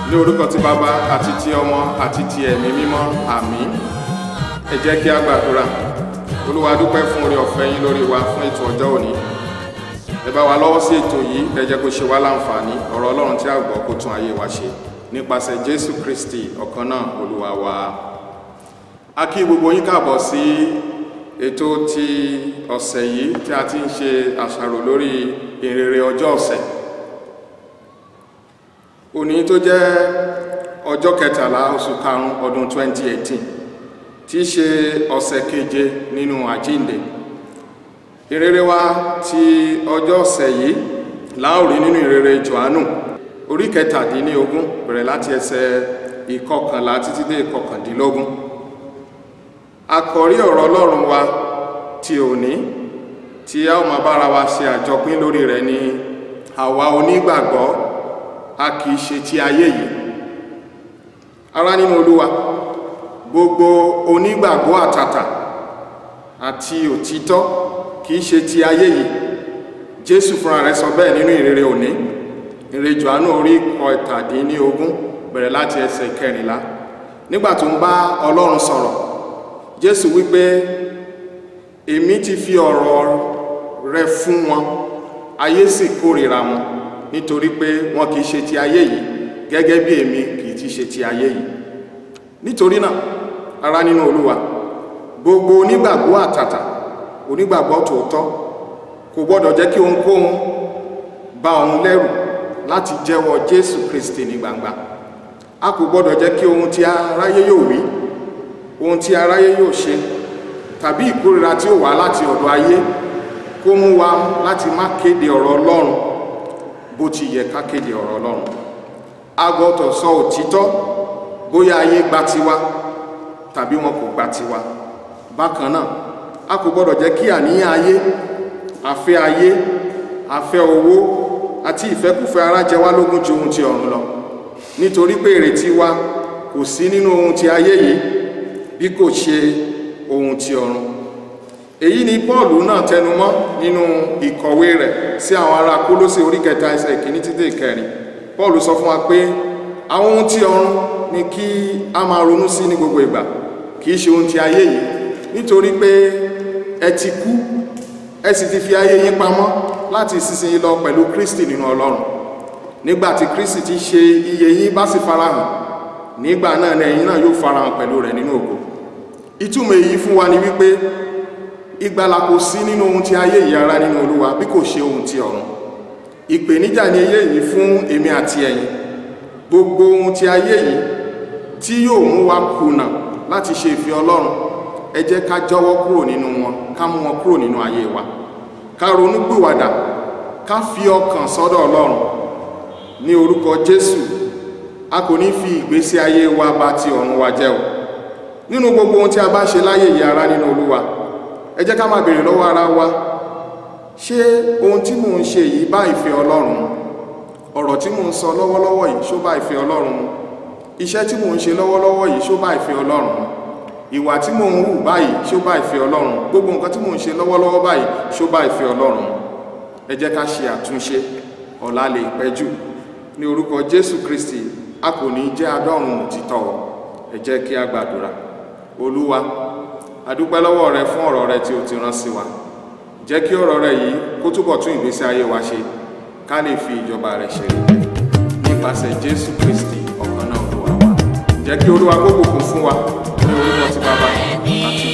ní orúkọ ti bàbá àti ti ọmọ àti ti ẹ̀mí mímọ́ àmín ẹ jẹ́ kí a gbàdúrà olúwa dúpẹ́ fún orí ọ̀fẹ́ yín lórí wa fún ètò ọjọ́ òní ẹ bá wa lọ́wọ́ sí ètò yìí ẹ jẹ́ kó ṣe wá láǹfààní ọ̀rọ̀ ọlọ́run tí a gbọ́ kó tún ayé wa ṣe nípasẹ̀ jésù kristi ọ̀kan náà olúwa wa a kí gbogbo yín káàbọ̀ sí ètò ti ọ̀sẹ̀ yìí tí a ti ń ṣe àṣàrò lórí ìrere ọjọ́ ọ̀sẹ̀ òní tó jẹ́ ọjọ́ kẹtàlá oṣù karùn-ún ọdún 2018 tí í ṣe ọ̀sẹ̀ keje nínú àjínde ìrere wa ti ọjọ́ ọ̀sẹ̀ yìí láòrí nínú ìrere johannu orí kẹtàdínlógún bẹ̀rẹ̀ láti ẹsẹ̀ ìkọkànlá títí dé ìkọkàndínlógún àkọ́rí ọ̀rọ̀ ọlọ́run wa ti òní tí a ó máa bára wa ṣe àjọpín lórí rẹ̀ ni àwa onígbàgbọ́ a kìí ṣe ti ayé yìí ará nínú olúwa gbogbo onígbàgbọ́ àtàtà àti òtítọ́ kìí ṣe ti ayé yìí jésù fúnra rẹ̀ sọ bẹ́ẹ̀ nínú ìrere òní ìrere johannu orí kọtàdínlógún bẹ̀rẹ̀ láti ẹsẹ̀ kẹrìnlá nígbà tó ń bá ọlọ́run sọ̀rọ̀ jésù wípé èmi ti fi ọ̀rọ̀ rẹ fún wọn ayé sì kórìíra wọn nítorí pé wọn kìí ṣe ti ayé yìí gẹ́gẹ́ bí èmi kìí ti ṣe ti ayé yìí nítorí náà ará nínú olúwa gbogbo onígbàgbọ́ àtàtà onígbàgbọ́ tòótọ́ kò gbọ́dọ̀ jẹ́ kí ohunkóhun bá òun lẹ́rù láti jẹ́wọ́ jésù kristi ní gbangba a kò gbọ́dọ̀ jẹ́ kí ohun tí aráyé yóò wí ohun tí aráyé yóò ṣe tàbí ìkórira tí ó wá láti ọ̀dọ̀ ayé kó mú wa láti má kéde ọ̀rọ̀ ọlọ́run bó ti yẹ ká kéde ọ̀rọ̀ ọlọ́run a gbọ́dọ̀ sọ òtítọ́ bóyá ayé gba tiwa tàbí wọn kò gba tiwa bákan náà a kò gbọ́dọ̀ jẹ́ kí àníyàn ayé àfẹ́ ayé àfẹ́ owó àti ìfẹ́kúfẹ́ ara jẹ wá lógún ju ohun ti ọ̀run lọ nítorí pé ìrètí wa kò sí nínú ohun ti ayé yìí bí kò ṣe ohun ti ọ̀run èyí ni pọ́ọ̀lù náà tẹnumọ́ nínú ìkọ̀wé rẹ̀ sí àwọn ará kólósè orí kẹta ẹsẹ̀ ìkíní títí ìkẹrin pọ́ọ̀lù sọ fún wa pé àwọn ohun ti ọ̀run ni kí a máa ronú sí ní gbogbo ìgbà kìí ṣe ohun ti ayé yìí nítorí pé ẹ ti kú ẹ sì ti fi ayé yín pamọ́ láti ìsinsìnyí lọ pẹ̀lú kristi nínú ọlọ́run nígbàtí kristi ti ṣe iye yín bá sì farahàn nígbà náà ni ẹ̀yin náà yóò farahàn pẹ̀lú rẹ̀ nínú ògo ìtumọ̀ èyí fún wa ni wípé ìgbàlà kò sí nínú ohun tí ayé yìí ara nínú olúwa bí kò ṣe ohun tí ọ̀run ìpèníjà ni ayé yìí fún èmi àti ẹ̀yin gbogbo ohun tí ayé yìí tí yóò mú wa kùnà láti ṣe ìfẹ́ ọlọ́run ẹ jẹ́ ká jọ̀wọ́ kúrò nínú wọn ká mú wọn kúrò nínú ayé wa ká ronú gbìwàdà ká fi ọkàn sọ́dọ̀ ọlọ́run ní orúkọ jésù a kò ní fi ìgbésí ayé wa bà ti ọ̀run wa jẹ́ o nínú gbogbo ohun tí a bá ṣe láyé yìí ara nínú olúwa ẹ jẹ́ ká máa bèèrè lọ́wọ́ ara wa ṣé ohun tí mò ń ṣe yìí bá ìfẹ́ ọlọ́run mu ọ̀rọ̀ tí mò ń sọ lọ́wọ́lọ́wọ́ yìí ṣó bá ìfẹ́ ọlọ́run mu iṣẹ́ tí mò ń ṣe lọ́wọ́lọ́wọ́ yìí ṣó bá ìfẹ́ ọlọ́run mu ìwà tí mò ń hù báyìí ṣó bá ìfẹ́ ọlọ́run gbogbo nǹkan tí mò ń ṣe lọ́wọ́lọ́wọ́ báyìí ṣó bá ìfẹ́ ọlọ́run mu ẹ jẹ́ ká ṣe àtúnṣe ọ̀la lè pẹ́ jù ní orúkọ jésù kristi a kò ní jẹ́ adọ́run òtítọ́ ẹ jẹ́ kí a gbàdúrà olúwa adúpẹ́ lọ́wọ́ rẹ fún ọ̀rọ̀ rẹ tí o ti rán sí wa jẹ́ kí ọ̀rọ̀ rẹ yìí kó túbọ̀ tún ìgbésí ayé wa ṣe ká lè fi ìjọba rẹ ṣe rí nípasẹ̀ jésù kristi ọ̀kan náà olúwa wa jẹ́ kí olúwa kó bùkún fún wa ní orúkọ ti bàbá àti